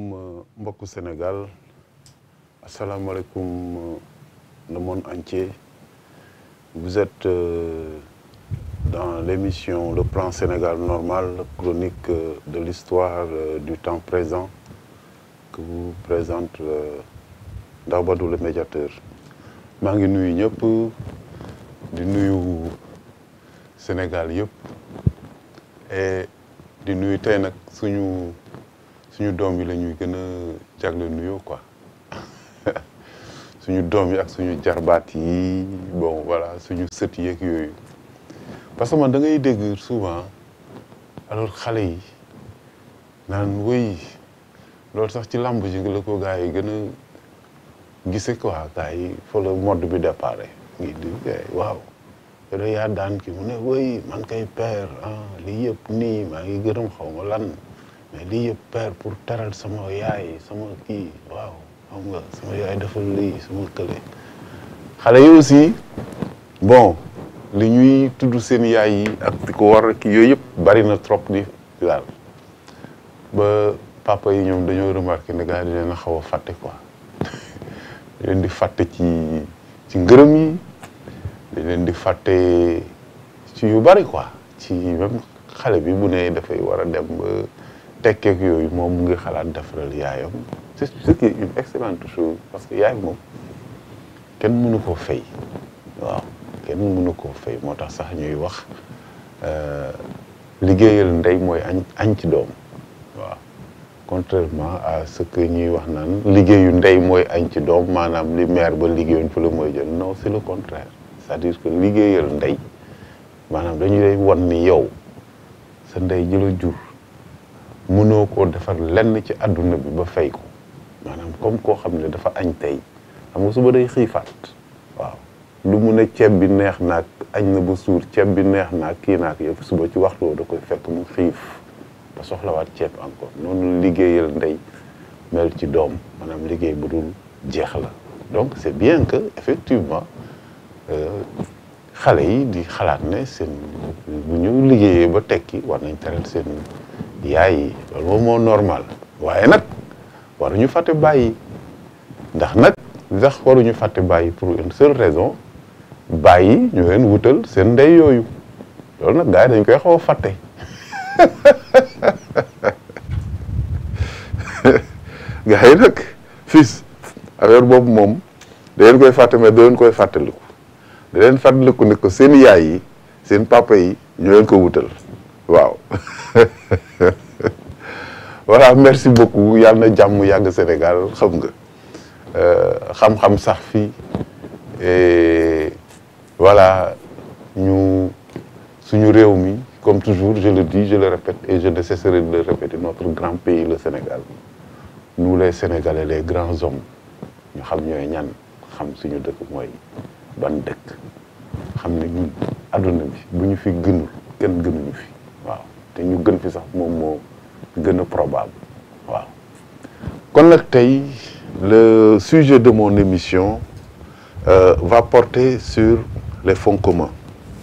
asalaamaaleykum mbokku Sénégal asalaamaaleykum le monde entier vous êtes euh, dans l'émission Le Plan Sénégal Normal chronique euh, de l'histoire euh, du temps présent que vous présente Ndao Badou le médiateur maa ngi nuyu ñëpp di nuyu Sénégal yëpp et di nuyu tey nag suñu suñu doom yi la ñuy gën a jagle nuyoo quoi suñu doom yi ak suñu jarbaat yi bon voilà suñu sët yeeg yooyu parce que man da ngay dégg souvent alors xale yi naan wéy loolu sax ci làmb ji la ko gars yi gën a gise quoi gars yi fa la mode bi déparé ngi di waaw yow yaa daan ki mu ne wéy man kay père ah lii yëpp nii maa ngi gërëm xaw ma lan mais lii yëpp père pour teral sama yaay sama kii waaw xam nga sama yaay defal lii sama kële xale yi aussi bon li ñuy tudd seen yaay yi ak di ko war ki yooyu yëpp bari na trop di daal ba papa yi ñoom dañoo remarqué ne gars yi di leen a xaw a fàtte quoi di leen di fàtte ci ci ngërëm yi di leen di fàtte ci yu bari quoi ci même xale bi bu ne dafay war a dem ba tekkeek yooyu moom mu ngi xalaat defaral yaayam c'est ce qui est une excellente chose parce que yaay moom kenn mënu koo fay waaw kenn mënu koo fay moo tax sax ñuy wax liggéeyal ndey mooy añ añ ci doom waaw contrairement à ce que ñuy wax naan liggéeyu ndey mooy añ ci doom maanaam li mère ba liggéeyoon fa la mooy jël non c'est le contraire c'est-à-dire que liggéeyal ndey maanaam dañu lay wan ni yow sa ndey ji la jur mënoo koo defar lenn ci àdduna bi ba fay ko maanaam comme koo xam ne dafa añ tey xam nga suba day xiifaat waaw lu mun a ceeb bi neex naag añ na ba suur ceeb bi neex naag kii naag yëpp suba ci waxtu da koy fekk mu xiif ba soxlawaat ceeb encore noonu liggéeyal ndey mel ci doom maanaam liggéey bu dul jeex la donc c'est bien que effectivement xale yi di xalaat ne seen bu ñu liggéeyee ba tekki war nañ teral seen yaay yi loolu moom moo normal waaye nag waruñu fàtte bàyyi ndax nag sax waruñu fàtte bàyyi pour une seule raison bàyyi ñu leen wutal seen ndey yooyu loolu nag gars yi dañ koy xaw a fàtte gars yi nag fils affaire boobu moom da leen koy fàtte mais da leen koy fàttaliku da leen fàttaliku ne ko seen yaay yi seen papa yi ñu leen ko wutal waaw voilà merci beaucoup yàlla na jàmm yàgg Sénégal xam nga xam-xam sax fii et voilà ñu suñu réew mi comme toujours je le dis je le répète et je ne cesserai de le répéter notre grand pays le Sénégal nous les Sénégalais les grands hommes ñu xam ñooy ñan xam suñu dëkk mooy ban dëkk xam ne ñun adduna bi bu ñu fi gënul kenn gënuñu fi waaw te ñu gën fi sax moom moo gën a probable waaw kon nag tey le sujet de mon émission euh, va porter sur les fonds communs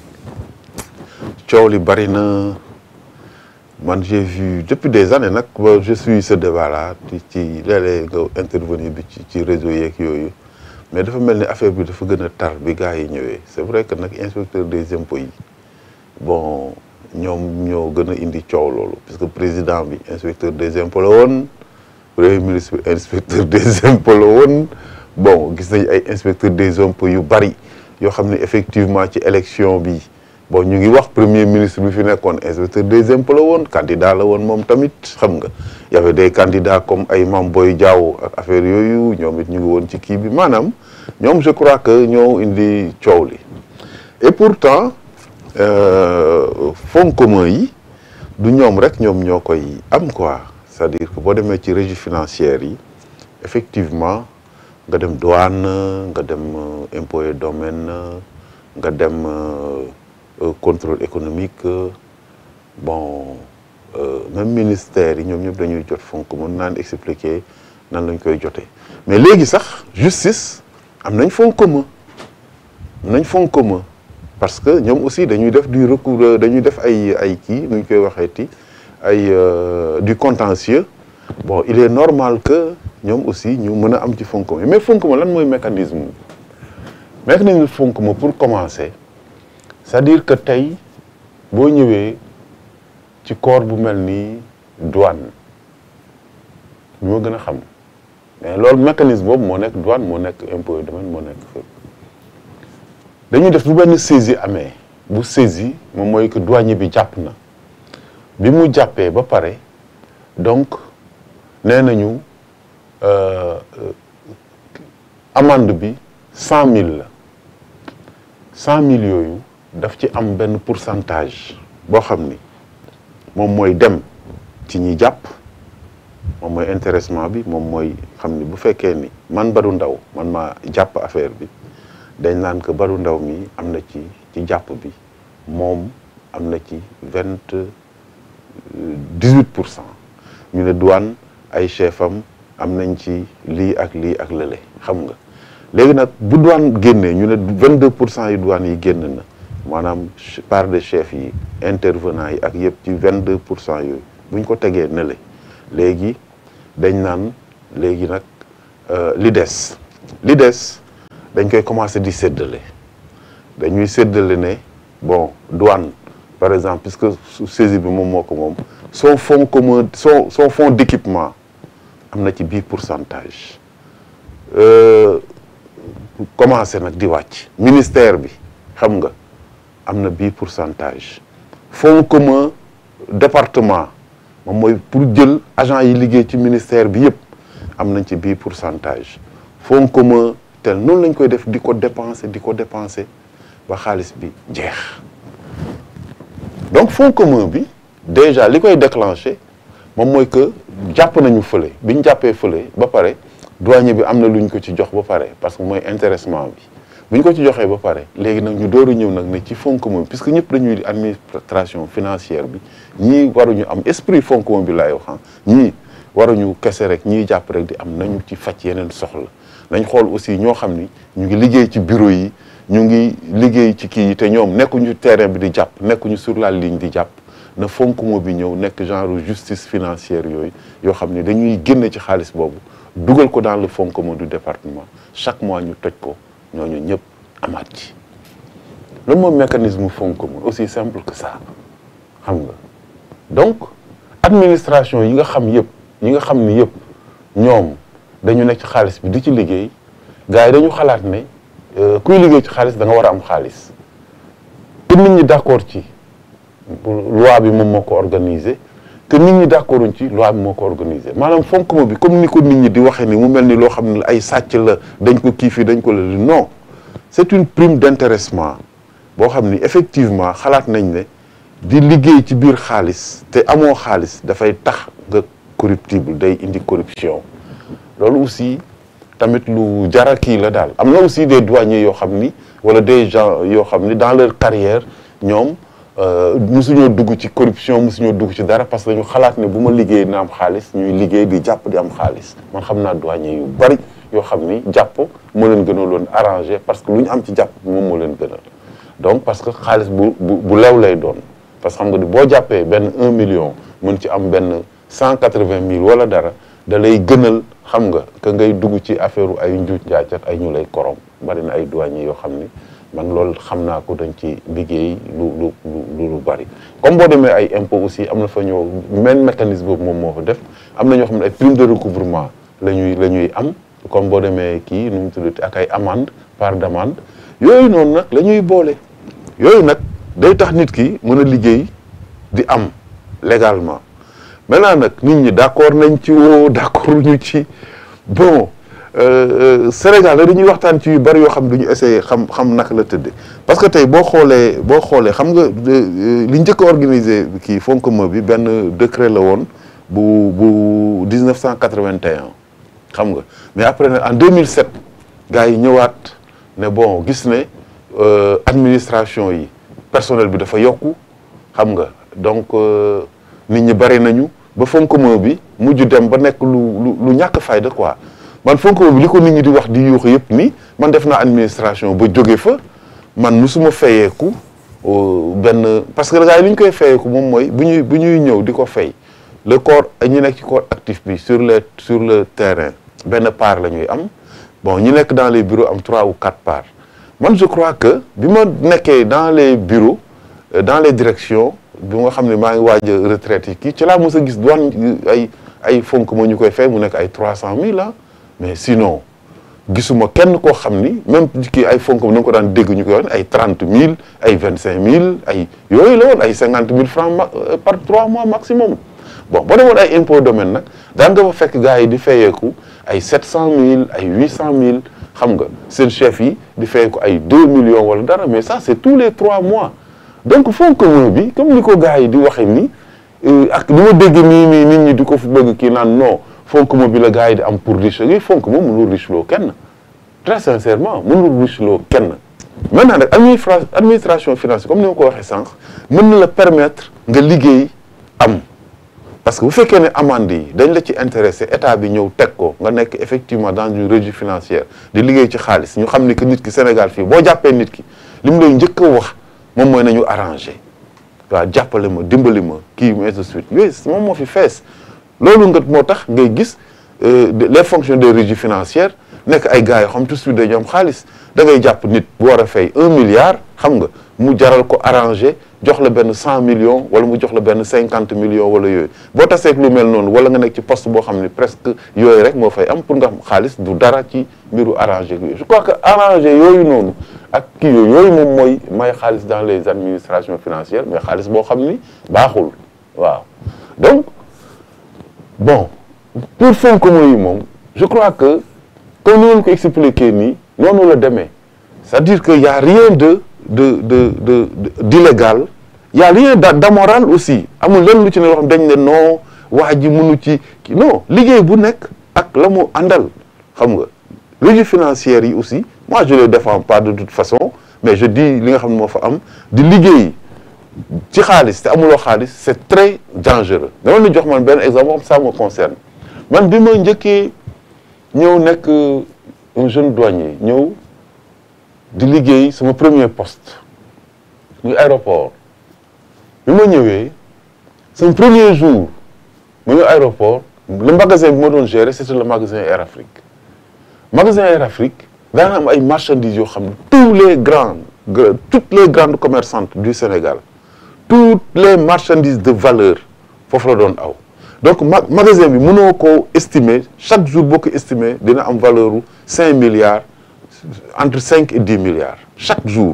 coow li bari na man j'ai vu depuis des années nag je suis ce débat là ci ci léeg-léeg nga intervenir bi ci ci réseau yeeg yooyu mais dafa mel ni affaire bi dafa gën a tar bi gars yi ñëwee c'est vrai que nag inspecteur des impôts yi bon ñoom ñoo gën a indi coow loolu parce que président bi inspecteur des impôts la woon premier ministre bi inspecteur des impôts la woon bon gis nañ ay inspecteur des impôts yu bari yoo xam ne effectivement ci élection bi bon ñu ngi wax premier ministre bi fi nekkoon inspecteur des impôts la woon candidat la woon moom tamit xam nga y avait des candidats comme ay Mame Boye Diao ak affaire yooyu ñoom it ñu ngi woon ci kii bi maanaam ñoom je crois que ñoo indi coow li et pourtant fonds communs yi du ñoom rek ñoom ñoo koy am quoi c'est-à-dire que boo demee ci régie financière yi effectivement nga dem douane nga dem impôt et domaine nga dem contrôle économique bon même ministère yi ñoom ñëpp dañuy jot fonds commun naan expliquer nan lañ koy jotee mais léegi sax justice am nañ fonds commun am nañ fonds commun parce que ñoom aussi dañuy def du recours dañuy def ay ay kii nu ñu koy waxeeti ay du contentieux bon il est normal que ñoom aussi ñu mën a am ci fonds commun mais fonds commun lan mooy mécanisme mécanisme fonds commun pour commencer c'est-à-dire que tey boo ñëwee ci corps bu mel ni douane ñu ma gën a xam mais loolu mécanisme boobu moo nekk douane moo nekk impôt domaine moo nekk fépp dañuy def bu benn saisie amee bu saisie moom mooy que douanier bi jàpp na bi mu jàppee ba pare donc nee nañu amende bi cent mille la cent mille yooyu daf ci am benn pourcentage boo xam ni moom mooy dem ci ñi jàpp moom mooy intéressement bi moom mooy xam ni bu fekkee ni man Badou Ndaw man maa jàpp affaire bi dañ naan que Badou Ndaw mi am na ci ci jàpp bi moom am na ci vingt dix-huit pour cent ñu ne douane ay chef am am nañ ci lii ak lii ak lële xam nga léegi nag bu douane génnee ñu ne vingt deux pour cent yi douane yi génn na maanaam part de chef yi intervenant yi ak yëpp ci vingt deux pour cent yooyu bu ñu ko tegee ne le léegi dañ naan léegi nag li des li des dañ koy commencer di séddale dañuy séddale ne bon douane par exemple puisque saisie bi moom moo ko moom son fonds commun son son fonds d'équipement am na ci bii pourcentage commencé nag di wàcc ministère bi xam nga am na bii pourcentage fonds commun département moom mooy pour jël agent yi liggéey ci ministère bi yëpp am nañ ci bii pourcentage fonds commun tel noonu lañ koy def di ko dépenser di ko dépenser ba xaalis bi jeex donc fonds commun bi déjà li koy déclencher moom mooy que jàpp nañu fële bi ñu jàppee fële ba pare douanier bi am na lu ñu ko ci jox ba pare parce que mooy intéressement bi bu ñu ko ci joxee ba pare léegi nag ñu door a ñëw nag ne ci fonds commun bi puisque ñëpp dañuy administration financière bi ñii waruñu am esprit fonds commun bi laay wax ñii waruñu kese rek ñii jàpp rek di am nañu ci faj yeneen soxla nañ xool aussi ñoo xam ni ñu ngi liggéey ci bureau yi ñu ngi liggéey ci kii yi te ñoom nekkuñu terrain bi di jàpp nekkuñu sur la ligne di jàpp na fonds commun bi ñëw nekk genre justice financière yooyu yoo xam ne dañuy génne ci xaalis boobu dugal ko dans le fonds commun du département chaque mois ñu toj ko ñooñu ñëpp amaat ci loolu moom mécanisme fonds commun aussi simple que ça xam nga donc administration yi nga xam yëpp yi nga xam ni yëpp ñoom dañu nekk ci xaalis bi di ci liggéey gars yi dañu xalaat ne kuy liggéey ci xaalis da nga war a am xaalis te nit ñi d'accord ci loi bi moom moo ko organiser te nit ñi d'accorduñ ci loi bi moo ko organiser maanaam fonds commun bi comme ni ko nit ñi di waxee ni mu mel ni loo xam ne ay sàcc la dañ ko kii fii dañ ko la non c'est une prime d'intéressement boo xam ni effectivement xalaat nañ ne di liggéey ci biir xaalis te amoo xaalis dafay tax nga corruptible day indi corruption loolu aussi tamit lu jara kii la daal am na aussi des douaniers yoo xam ni wala des gens yoo xam ni dans leur carrière ñoom musuñoo dugg ci corruption musuñoo dugg ci dara parce que dañu xalaat ne bu ma liggéey na am xaalis ñuy liggéey di jàpp di am xaalis man xam naa douanier yu bari yoo xam ni jàpp moo leen gënaloon arrangé parce que lu ñu am ci jàpp moom moo leen gënal donc parce que xaalis bu bu bu lew lay doon parce que xam nga ni boo jàppee benn un million mën ci am benn cent quatre-vingt mille wala dara da lay gënal xam nga que ngay dugg ci affaire ay njuuj njaaj ak ay ñu lay korom bari na ay douanier yoo xam ni man loolu xam naa ko dañ ci liggéey lu lu lu lu bari comme boo demee ay impôt aussi am na fa ñoo même mécanisme boobu moom moo fa def am na ñoo xam ne ay prime de recouvrement la ñuy la ñuy am comme boo demee kii nu mu tuddati ak ay amende par d'amende yooyu noonu nag la ñuy boole yooyu nag day tax nit ki mën a liggéey di am légalement maintenant nag nit ñi d'accord nañ ci woo d'accord ñu ci bon Sénégal dañuy waxtaan ci yu bari yoo xam duñu essayer xam xam naka la tëdde parce que tey boo xoolee boo xoolee xam nga li njëkk a organisé kii fonds commun bi benn décret la woon bu bu 1981 xam nga mais après nag en 2007 gars yi ñëwaat ne bon gis ne administration yi personnel bi dafa yokku xam nga donc nit ñi bari nañu ba fonds commun bi mujj dem ba nekk lu lu lu ñàkk fayda quoi man fonds commun bi li ko nit ñi di wax di yuuxu yëpp ni man def naa administration ba jóge fa man musuma fayeeku benn parce que gars yi li ñu koy fayeeku moom mooy bu ñuy bu ñuy ñëw di ko fay le corps ñi nekk ci corps actif bi sur les sur le terrain benn part la ñuy am bon ñi nekk dans les bureaux am trois ou quatre parts man je crois que bi ma nekkee dans les bureaux dans les directions bi nga xam ne maa ngi waaj a retraite yi kii ci laa mos a gis douane ay ay fonk ma ñu koy fay mu nekk ay trois cent mille ah mais sinon gisuma kenn koo xam ni même kii ay fonk ma ni nga ko daan dégg ñu koy wax ay trente mille ay vingt cinq mille ay yooyu la woon ay cinquante mille francs par trois mois maximum bon boo demoon ay impôt domaine nag daan nga fa fekk gars yi di fayeeku ay sept cent mille ay huit cent mille xam nga seen chef yi di fayeeku ay deux millions wala dara mais ça c'est tous les trois mois donc fonds commun bi comme ni ko gars yi di waxee ni ak ni ma dégg nii nii nit ñi di ko fi bëgg kii naan non fonds commun bi la gars yi di am pour riche yi fonds commun mënul riche loo kenn très sincèrement mënul riche loo kenn maintenant nag administra administration financière comme ni ma ko waxee sànq mën na la permettre nga liggéey am parce que bu fekkee ne amande yi dañ la ci intéressé état bi ñëw teg ko nga nekk effectivement dans une régie financière di liggéey ci xaalis ñu xam ni que nit ki Sénégal fii boo jàppee nit ki li mu lay njëkk a wax moom mooy nañu arrangé waaw jàppale ma dimbali ma kii ainsi de suite yooyu moom moo fi fees loolu nga moo tax ngay gis les fonctions des régies financières nekk ay gars yoo xam tout de suite dañu am xaalis da ngay jàpp nit bu war a fay un milliard xam nga mu jaral ko arrangé jox la benn cent millions wala mu jox la benn cinquante millions wala yooyu boo taseeg lu mel noonu wala nga nekk ci poste boo xam ne presque yooyu rek moo fay am pour nga xam xaalis du dara ci mbiru arrangé yooyu je crois que arrangé yooyu noonu ak kii yooyu yooyu moom mooy may xaalis dans les administrations financières mais xaalis boo xam ni baaxul waaw donc bon pour fonds commun yi moom je crois que comme ni ngeen ko expliqué nii noonu la demee c'est-à-dire que y a rien de de de de d'illégal y a rien d'amoral aussi amul lenn lu ci ne loo xam dañ ne non waa ji mënu ci non liggéey bu nekk ak la mu àndal xam nga régie financière yi aussi moi je les défends pas de toute façon mais je dis li nga xam ne moo fa am di liggéey ci xaalis te amuloo xaalis c'est très dangereux dama la jox man benn exemple moom ça me concerne man bi ma njëkkee ñëw nekk un jeune douanier ñëw di liggéey sama premier poste muy aéroport bi ma ñëwee sama premier jour mu ñëw aéroport le magasin bi ma doon gérer c'était le magasin Air Afrique magasin Air Afrique daana am ay marchandises yoo xam ne tous les grands toutes les grandes commerçantes du Sénégal toutes les marchandises de valeur foofu la doon aw donc magasin bi mënoo ko estimer chaque jour boo ko estimer dina am valeur u cinq milliards entre cinq et dix milliards chaque jour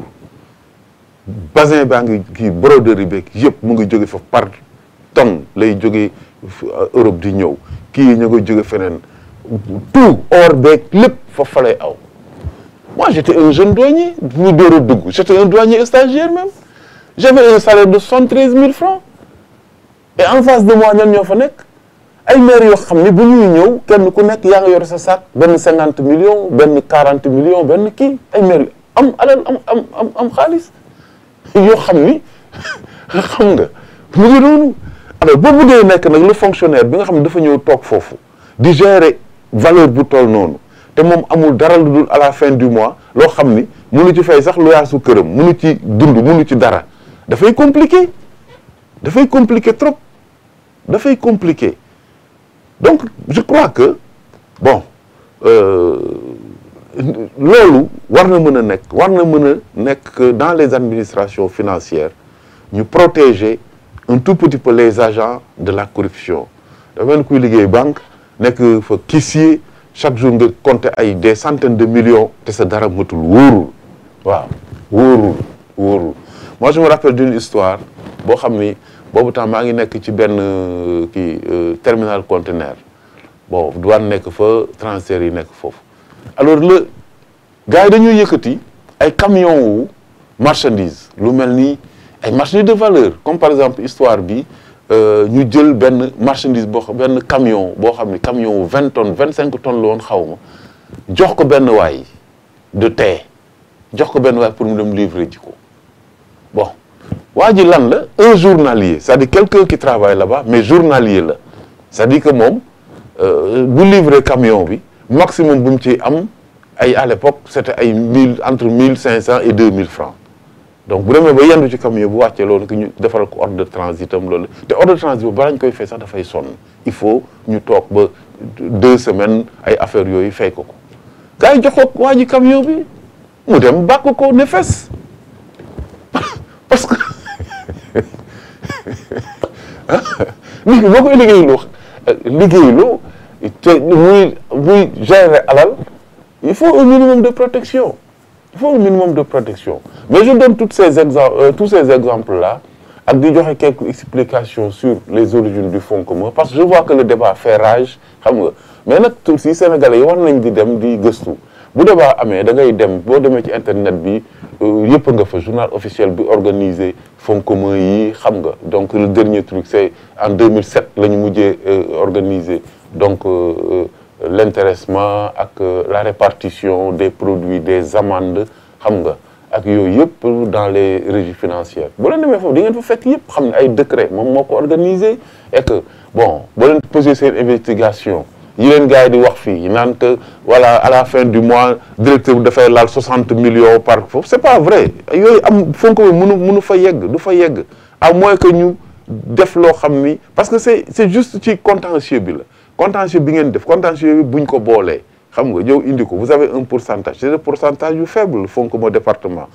basin baa ngi kii broderie beeg yëpp mu ngi jóge fa par tonne lay jóge Europe di ñëw kii ñu ngi jóge feneen tout or beeg lépp fa fa lay aw moi j'étais un jeune douanier bu door a dugg j'étais un douanier stagiaire même j'avais un salaire de soixante-treize mille francs et en face de moi ñan ñoo fa nekk ay maires yoo xam ne bu ñuy ñëw kenn ku nekk yaa nga yor sa sac benn cinquante millions benn quarante millions benn kii ay maires am alal am am am am xaalis yoo xam ni xam nga mu ngi noonu alors boo bëggee nekk nag le fonctionnaire bi nga xam ne dafa ñëw toog foofu di gérer valeur bu toll noonu te moom amul dara lu dul à la fin du mois loo xam ni mënu ci fay sax lu yaasu këram mënu ci dund mënu ci dara dafay compliqué dafay compliqué trop dafay compliqué donc je crois que bon loolu war na mën a nekk war na mën a nekk dans les administrations financières ñu protéger un tout petit peu les agents de la corruption dafa mel ni kuy liggéey banque nekk fa caissier chaque jour nga compter ay des centaines de millions te sa dara matul wóorul waaw wóorul wóorul moi je me rappelle d'une histoire boo xam ni boobu temps maa ngi nekk ci benn kii terminal conteneur bon douane nekk fa transfert yi nekk foofu alors le gars yi dañuy yëkkati ay camions wu marchandise lu mel ni ay marchandises de valeur comme par exemple histoire bi ñu jël benn marchandise boo xam benn camion boo xam ni camion wu vingt tonnes vingt cinq tonnes la woon xaw ma jox ko benn waay de thé jox ko benn waay pour mu dem livrer ji ko bon waa ji lan la un journalier c'est-à-dire quelqu'un qui travaille là-bas mais journalier la c'est-à-dire que moom bu livrer camion bi maximum bu mu ci am ay à l'époque c'était ay mille entre mille cinq cents et deux mille francs donc bu demee ba yendu ci camion bu wàccee loolu que ñu defaral ko ordre de transit am loolu te ordre de transit boobu balaa ñu koy fay sax dafay sonn il faut ñu toog ba deux semaines ay affaires yooyu fay ko ko gars yi jox ko waa ji camion bi mu dem bàkk ko ne fes parce que nit ki boo koy liggéeyloo liggéeyloo te muy muy gérer alal il faut un minimum de protection il faut un minimum de protection mais je donne toutes ces exemples euh, tous ces exemples là ak di joxe quelques explications sur les origines du fonds commun parce que je vois que le débat fait rage xam nga mais nag si Sénégalais yi war nañ di dem di gëstu bu débat amee da ngay dem boo demee ci internet bi yëpp nga fa journal officiel bi organisé fonds commun yi xam nga donc le dernier truc c'est en 2007 la ñu mujjee organiser donc euh, l'intéressement ak la répartition des produits des amendes xam nga ak yooyu yëpp dans les régies financières boo leen demee foofu di ngeen fa fekk yëpp xam ne ay décret moom moo ko organisé et que bon boo leen posé seen investigation yi leen gars yi di wax fii naan que voilà à la fin du mois directeur bi dafay laal 60 millions par foofu c'est pas vrai yooyu am fonds commun mënu mënu fa yegg du fa yegg à moins que ñu def loo xam ni parce que c'est c'est juste ci contentieux bi la contentieux bi ngeen def contentieux bi buñ ko boolee xam nga yow indi ko vous avez un pourcentage c'est un pourcentage bu faible fonds commun département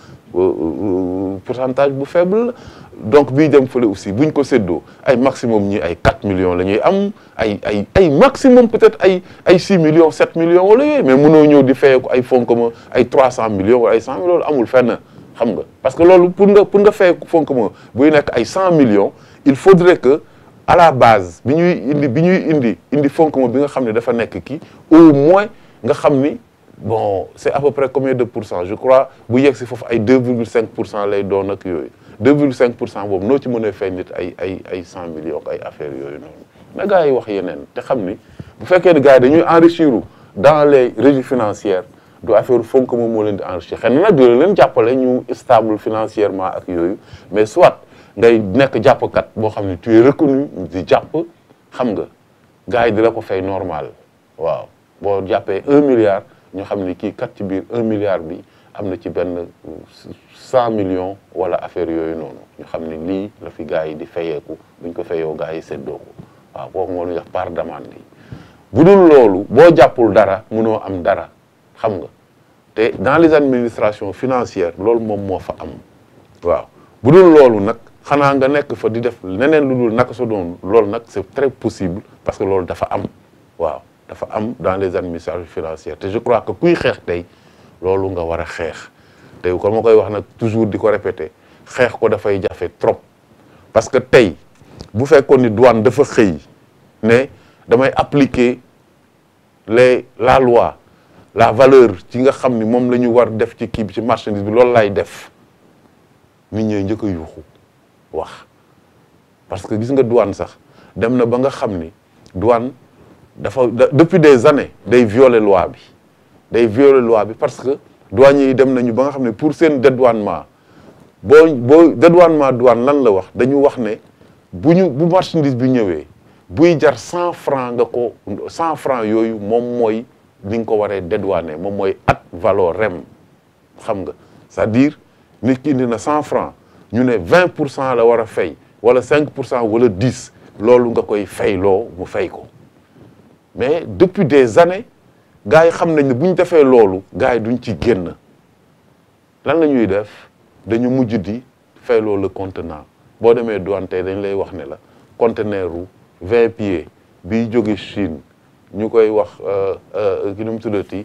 pourcentage bu faible donc bii dem fële aussi buñ ko séddoo ay maximum ñi ay 4 millions la ñuy am ay ay ay maximum peut-être ay ay 6 millions 7 millions wala yooyu mais mënoo ñëw di fayee ko ay fonds commun ay 300 millions wala ay 100 millions loolu amul fenn xam nga parce que loolu pour nga pour nga fayee ko fonds commun buy nekk ay 100 millions il faudrait que à la base bi ñuy indi bi ñuy indi indi fonds commun bi nga xam ne dafa nekk kii au moins nga xam ni bon c'est à peu près combien de pour cent je crois bu yegg si foofu ay 2,5 pour cent lay doon ak yooyu 2,5 pour cent boobu noo ci mën a fay nit ay ay ay 100 millions ay affaires yooyu noonu na gars yi wax yeneen te xam ni bu fekkee ne gars yi dañuy enrichir dans les régies financières du affaire fonds commun moo leen di enrichir xëy na nag dina leen jàppale ñu stable financièrement ak yooyu mais soit ngay nekk jàppkat boo xam ne tu es reconnu di jàpp xam nga gars yi di la ko fay normal waaw boo jàppee un milliard ñu xam ni kii kat ci biir un milliard bi am na ci benn cent millions wala affaire yooyu noonu ñu xam ni lii la fi gars yi di fayeeku buñ ko fayoo gars yi séddoo ko waaw kooku moo ñu wax part d'amende yi bu dul loolu boo jàppul dara mënoo am dara xam nga te dans les administrations financières loolu moom moo fa am waaw bu dul loolu nag xanaa nga nekk fa di def neneen lu dul naka sa doon loolu nag c'est très possible parce que loolu dafa am waaw dafa am dans les administrations financières te je crois que kuy xeex tey loolu nga war a xeex te kon ma koy wax nag toujours di ko répéter xeex ko dafay jafe trop parce que tey bu fekkoon ni douane dafa xëy ne damay appliquer les la loi la valeur ci nga xam ni moom la ñu war def ci kii bi ci marchandise bi loolu lay def nit ñooy njëkk a yuuxu wax parce que gis nga douane sax dem na ba nga xam ni douane dafa depuis des années day violer loi bi day violer loi bi parce que douaniers yi dem nañu ba nga xam ne pour seen dédouanement boo boo dédouanement douane lan la wax dañu wax ne bu ñu bu marchandise bi ñëwee buy jar cent francs nga ko cent francs yooyu moom mooy ni nga ko waree dédouaner moom mooy at valeur rem xam nga c'est-à-dire nit ki indi na cent francs ñu ne vingt pour cent la war a fay wala cinq pour cent wala dix loolu nga koy fayloo mu fay ko mais depuis des années gars yi xam nañ ne bu ñu defee loolu gars yi duñ ci génn lan la ñuy def dañu mujj di fayloo le contenant boo demee douane tey dañ lay wax ne la conteneur u vingt pieds biy jóge Chine ñu koy wax ki nu mu tuddati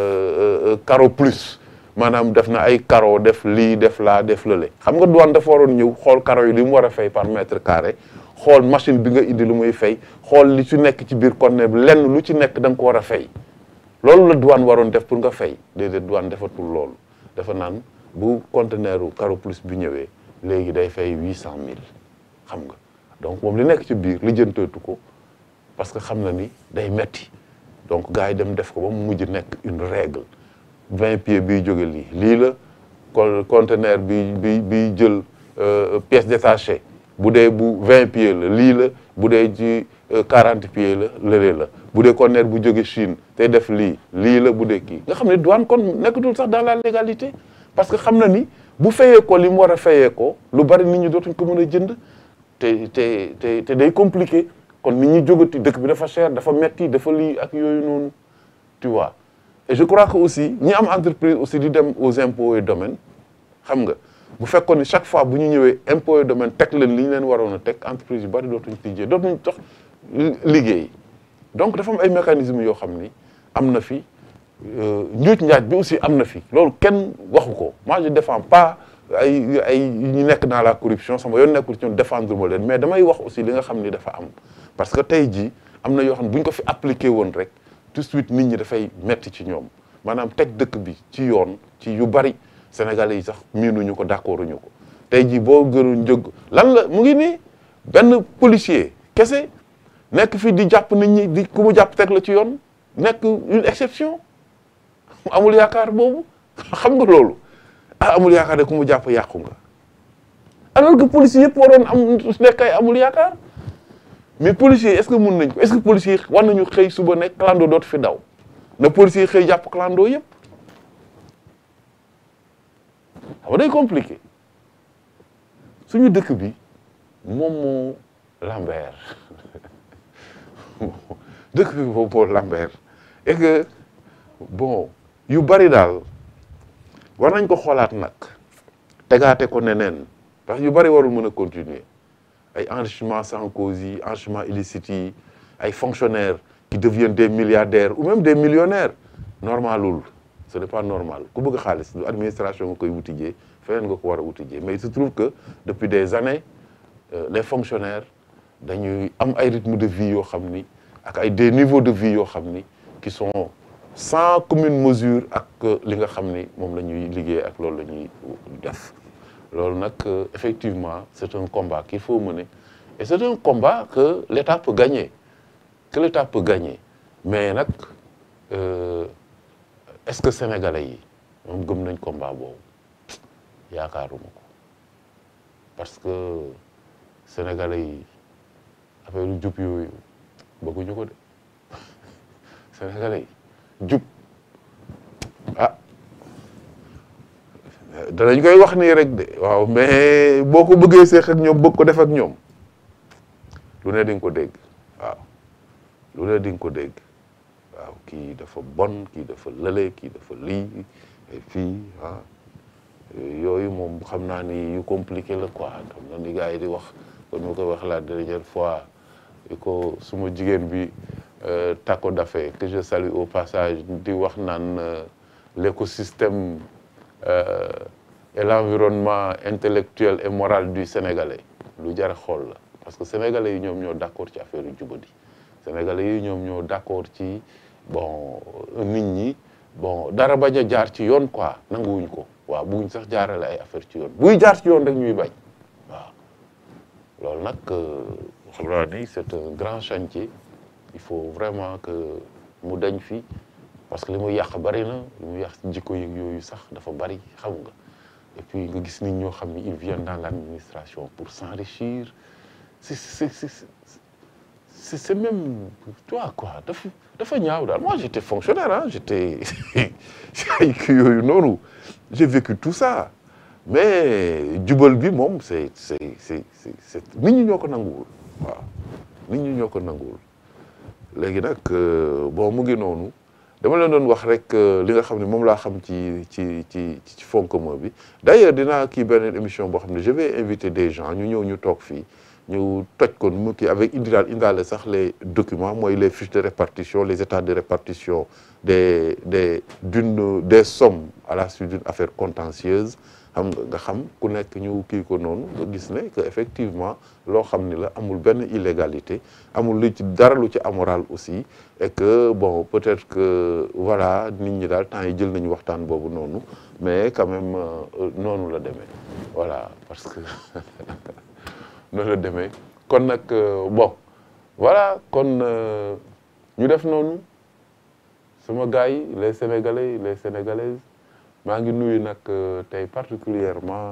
carreau plus maanaam def na ay carreau def lii def laa def lële xam nga douane dafa waroon ñëw xool carreau yi li mu war a fay par mètre carré xool machine bi nga indi lu muy fay xool li ci nekk ci biir conteneur bi lenn lu ci nekk da nga ko war a fay loolu la douane waroon def pour nga fay déedéet douane defatul loolu dafa naan bu conteneur u carreau plus bi ñëwee léegi day fay huit cent mille xam nga donc moom li nekk ci biir li jënteetu ko parce que xam na ni day metti donc gars yi dem def ko ba mu mujj nekk une règle vingt pieds biy jóge lii lii la conteneur bi bi biy jël pièce détachée bu dee bu vingt pieds la lii la bu dee ci quarante pieds la lële la bu dee conteneur bu jóge Chine te def lii lii la bu dee kii nga xam ne douane kon nekkatul sax dans la légalité parce que xam na ni bu fayee ko li mu war a fayee ko lu bari nit ñi dootuñ ko mën a jënd te te te te day compliqué kon nit ñi jógati dëkk bi dafa cher dafa metti dafa lii ak yooyu noonu tu vois et je crois que aussi ñi am entreprise aussi di dem aux impôts et domaines xam nga bu fekkoon ni chaque fois bu ñu ñëwee impôts et domaines teg leen li ñu leen waroon a teg entreprise yu bari dootuñ tijjee dootuñ tax liggéey donc dafa am ay mécanismes yoo xam ni am na fi njuuj njaaj bi aussi am na fi loolu kenn waxu ko moi je défends pas ay ay ñu nekk dans la corruption sama yoon nekkul ci ñoom défendre ma leen mais damay wax aussi li nga xam ni dafa am parce que tey jii am na yoo xam ne bu ñu ko fi appliqué woon rek tout de suite nit ñi dafay metti ci ñoom maanaam teg dëkk bi ci yoon ci yu bari sénégalais yi sax miinuñu ko d'accorduñu ko tey jii boo gënu njëg lan la mu ngi nii benn policier kese nekk fii di jàpp nit ñi di ku mu jàpp teg la ci yoon nekk une exception amul yaakaar boobu xam nga loolu ah amul yaakaar de ku mu jàpp yàqu nga alors que policiers yëpp waroon am nekk ay amul yaakaar mais policiers est-ce que mun nañ ko est-ce que policiers war nañu xëy suba nekk clando dootu fi daw na policiers xëy jàpp clando yëpp xam nga day compliqué suñu dëkk bi moom moo Lambert dëkk bi moom moo Lambert et que bon yu bari daal war nañ ko xoolaat nag tegaate ko neneen parce que yu bari warul mën a continuer ay enrichissement sans cause yi enrichissement illicite yi ay fonctionnaires qui deviennent des milliardaires ou même des millionnaires normalul ce n'est pas normal ku bëgg xaalis du administration nga koy wutijee feneen nga ko war a wutijee mais il se trouve que depuis des années euh, les fonctionnaires dañuy am ay rythme de vie yoo xam ni ak ay des niveaux de vie yoo xam ni qui sont sans commune mesure ak li nga xam ni moom la ñuy liggéey ak loolu la ñuy def loolu nag effectivement c'est un combat qu'il faut mener et c'est un combat que l'État peut gagner que l'État peut gagner mais nag euh, est-ce que sénégalais yi moom gëm nañ combat boobu yaakaaruma ko parce que sénégalais yi affaire yu jub yooyu bëgguñu ko de sénégalais yi jub ah danañ koy wax nii rek de waaw mais boo ko bëggee seex ak ñoom bëgg ko def ak ñoom lu ne di nga ko dégg waaw lu ne di nga ko dégg waaw kii dafa bon kii dafa lële kii dafa lii et puis ah yooyu moom xam naa ni yu compliqué la quoi xam na ni gars yi di wax kon ma koy wax la dernière fois ko suma jigéen bi Taco Daffé que je salue au passage di wax naan l'écosystème euh, et l'environnement intellectuel et moral du Sénégalais lu jar a xool la parce que Sénégalais yi ñoom ñoo d'accord ci affaire yu jubadi Sénégalais yi ñoom ñoo d'accord ci bon nit ñi bon dara bañ a jaar ci yoon quoi nanguwuñ ko waaw bugguñ sax jaarale ay affaire ci yoon buy jaar ci yoon rek ñuy bañ waaw loolu nag xam naa ni c'est un grand chantier il faut vraiment que mu dañ fi parce que li muy yàq bari na li muy yàq jikko yi yooyu sax dafa bari xam nga et puis nga gis nit ñoo xam ni ils viennent dans l'administration pour s'enrichir c'est c'est c'est c'est c'est même toi quoi dafa dafa ñaaw daal moi j'étais fonctionnaire ah j'étais ay kii yooyu noonu j'ai vécu tout ça mais jubal bi moom c'est c'est c'est c'est nit ñi ñoo ko nanguwul waaw nit ñi ñoo ko nanguwul léegi nag bon mu ngi noonu dama leen doon wax rek li nga xam ne moom laa xam ci ci ci ci fonds commun bi d'ailleurs dinaa kii beneen émission boo xam ne je vais inviter des gens ñu ñëw ñu toog fii ñu toj ko mu kii avec indidaal indaale sax les documents mooy les fiches de répartition les états de répartition des des d'une des sommes à la suite d'une affaire contentieuse xam nga nga xam ku nekk ñu kii ko noonu nga gis ne que effectivement loo xam ni la amul benn illégalité amul lu ci dara lu ci amoral aussi et que bon peut-être que voilà nit ñi daal temps yi jël nañu waxtaan boobu noonu mais quand même noonu la demee voilà parce que noonu la demee kon nag bon voilà kon ñu def noonu sama gars yi les sénégalais les sénégalaises maa ngi nuyu nag tey particulièrement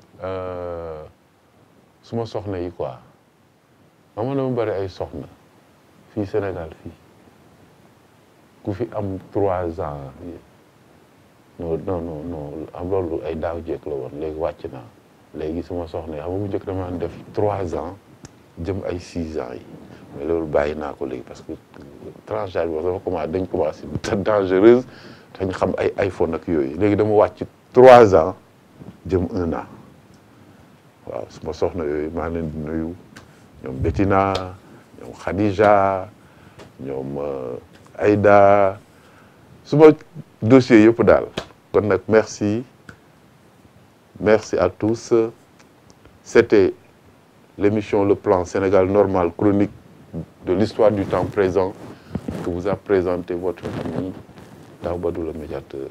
suma soxna yi quoi ma dama bari ay soxna fii Sénégal fii ku fi am trois ans non non non non am loolu ay daaw jékk la woon léegi wàcc naa léegi suma soxna yi xam nga bu njëkk dama def trois ans jëm ay six ans yi mais loolu bàyyi naa ko léegi parce que tranche d'âge bi dafa commencé dañ commencé dangereuse dañ xam ay iPhone ak yooyu léegi dama wàcc trois ans jëm un an waaw suma soxna yooyu maa leen di nuyu ñoom Bettina ñoom Khadija ñoom Aïda suma dossier yëpp daal kon nag merci merci à tous c'était l'émission Le Plan Sénégal Normal chronique de l'histoire du temps présent que vous a présenté votre ami Daoubadou le médiateur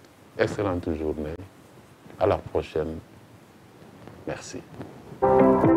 excellente journée à la prochaine merci